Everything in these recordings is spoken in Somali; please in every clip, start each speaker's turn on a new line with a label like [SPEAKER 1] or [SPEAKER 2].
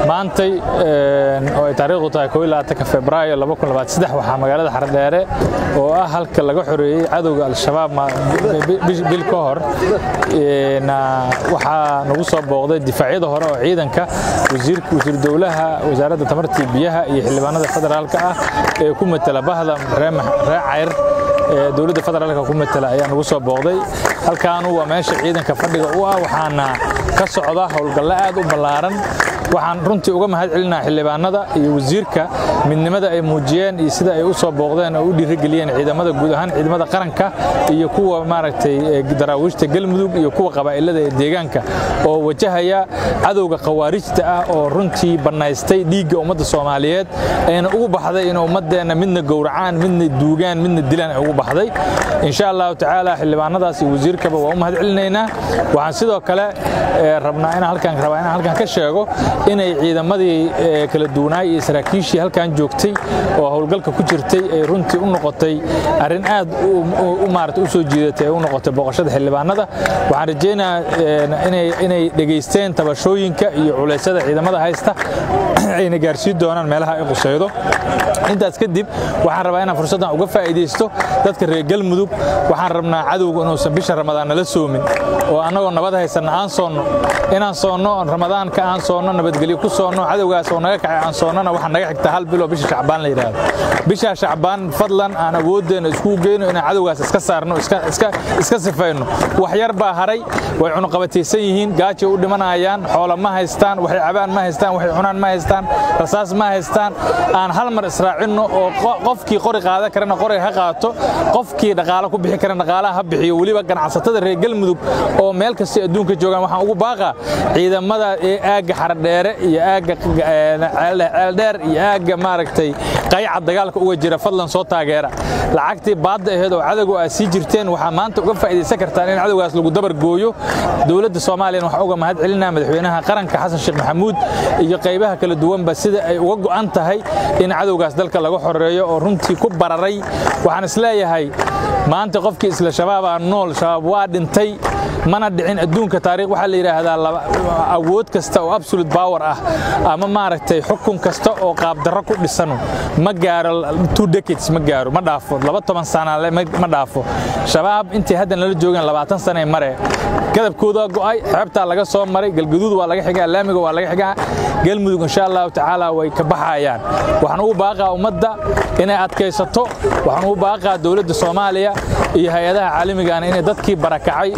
[SPEAKER 1] maantay oo ay taariikhdu tahay febraayo waxaa magaalada xardheere oo ah halka laga xoreeyey cadowga al-shabaab bil ka hor waxaa nagu soo booqday difaacyada hore oo ciidanka wasiir dowlaha wasaaradda tamartii biyaha iyo xildhibaanada federaalka ah ee ku matela bahda ree cayr dowladda federaalka ku matela ayaa nagu soo booqday halkaanu waa meesha ciidanka fadhiga u ah waxaana ka socda howlgallo aad u ballaaran waxaan runtii uga mahad celinaa xildhibaanada iyo wasiirka midnimada ay muujiyeen iyo sida ay u soo booqdeen oo u dhiirigeliyeen ciidamada guud ahaan ciidamada qaranka iyo kuwa maaragtay daraawiishta galmudug iyo kuwa qabaa'ilada ee deegaanka oo wajahaya cadowga khawaarijta ah oo runtii bannaystay dhiigga ummadda soomaaliyeed ayna ugu baxday in ummaddeenna midna gowracaan midna duugaan midna dilaan ay ugu baxday insha allahu tacaala xildhibaanadaas iyo wasiirkaba waa u mahad celinaynaa waxaan sidoo kale rabnaa inaan halkan rabaa inaan halkan ka sheego inay ciidamadii kala duwanaay iyo saraakiishii halkan joogtay oo howlgalka ku jirtay ay runtii u noqotay arrin aad u maarata u soo jiidatay ay u noqotay booqashada xildhibaanada waxaan rajaynayaa inay dhegaysteen tabashooyinka iyo culeysyada ciidamada haysta ayna gaarsiin doonaan meelaha ay qusaydo intaas kadib waxaan rabaa inaan fursaddan uga faa'iidaysto dadka reer galmudug waxaan rabnaa cadowga inuusan bisha ramadaan nala soomin oo annagoo nabad haysanna aan soonno inaan soonno ramadaanka aan soonno nabadgelyo ku soonno cadowgaas oo naga kacay aan soonnona waxaa naga xigta hal bilo bisha shacbaan la yidhaahdo bisha shacbaan fadlan aan awoodeenna iskugu geyno inaan cadowgaas iska saarno iska sifayno wax yar baa haray way cunuqabataysan yihiin gaajay u dhimanayaan xoola ma haystaan waxay cabaan ma haystaan waxay cunaan ma haystaan rasaas ma haystaan aan hal mar israacinno oo qofkii qori qaadan karana qoriga ha qaato qofkii dhaqaalo ku bixi karana dhaqaalaha ha bixiyo weliba ganacsatada reer galmudug oo meel kastay adduunka joogaan waxaan ugu baaqaa ciidamada ee aagga xaradheere iyo aagga ceeldheer iyo aagga maaragtay qayca dagaalka uga jira fadlan soo taageera lacagtii baadda aheed oo cadowga aad sii jirteen waxaa maanta uga faa'iidaysan kartaan in cadowgaas lagu dabar gooyo dowladda soomaaliyana waxaa uga mahad celinaa madaxweynaha qaranka xasan sheekh maxamuud iyo qaybaha kala duwanba sida ay uga go'an tahay in cadowgaas dalka laga xoreeyo oo runtii ku bararay waxaan isleeyahay maanta qofkii isla shabaabaa nool shabaab waa dhintay mana dhicin adduunka taariikh waxaa la yidhaahdaa awood kasta oo absolute power ah ama maaragtay xukun kasta oo qaabdarro ku dhisano ma gaaro two decades ma gaaro ma dhaafo laba toban sana ma dhaafo shabaab intii hadda nala joogeen labaatan sanay mare gadabkoodaa go'ay xeebtaa laga soo maray galgaduud waa laga xigaa laamiga waa laga xigaa galmudug insha allahu tacaala way ka baxayaan waxaan ugu baaqaa ummadda inay adkaysato waxaan ugu baaqaa dowladda soomaaliya iyo hay-adaha caalamigaana inay dadkii barakacay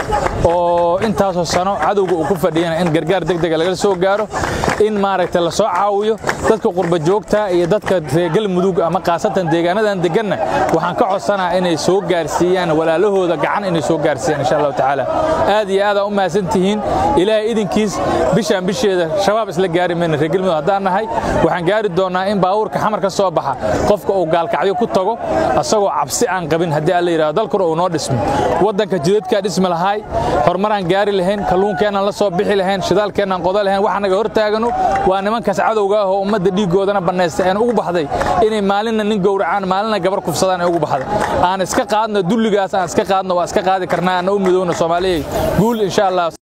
[SPEAKER 1] oo intaasoo sano cadowga uu ku fadhiyana in gargaar degdega laga soo gaaro in maaragtay la soo caawiyo dadka qurba joogta iyo dadka reer galmudug ama khaasatan deegaanadan deganna waxaan ka codsanaa inay soo gaarsiiyaan walaalahooda gacan inay soo gaarsiiyaan insha allahu tacaala aad iyo aad aa u mahadsan tihiin ilaahay idinkiis bishaan bisheeda shabaab isla gaari mayna reer galmudug haddaan nahay waxaan gaari doonnaa in baabuurka xamar ka soo baxa qofka uu gaalkacyo ku tago asagoo cabsi aan qabin haddii alla yidhahdo dalkuna uu noo dhismo waddanka jidadkaa dhismi lahaay horumaraan gaari lahayn kalluunkeenaan la soo bixi lahayn shidaalkeennaan qoda lahayn waxa naga hortaagano waa nimankaas cadowga ah oo ummadda dhiiggoodana bannaystay aan ugu baxday inay maalinna nin gowracaan maalinna gabar kufsadaan ay ugu baxday aan iska qaadno dulligaas aan iska qaadno waa iska qaadi karnaa ana u midowna soomaaliyey guul insha allah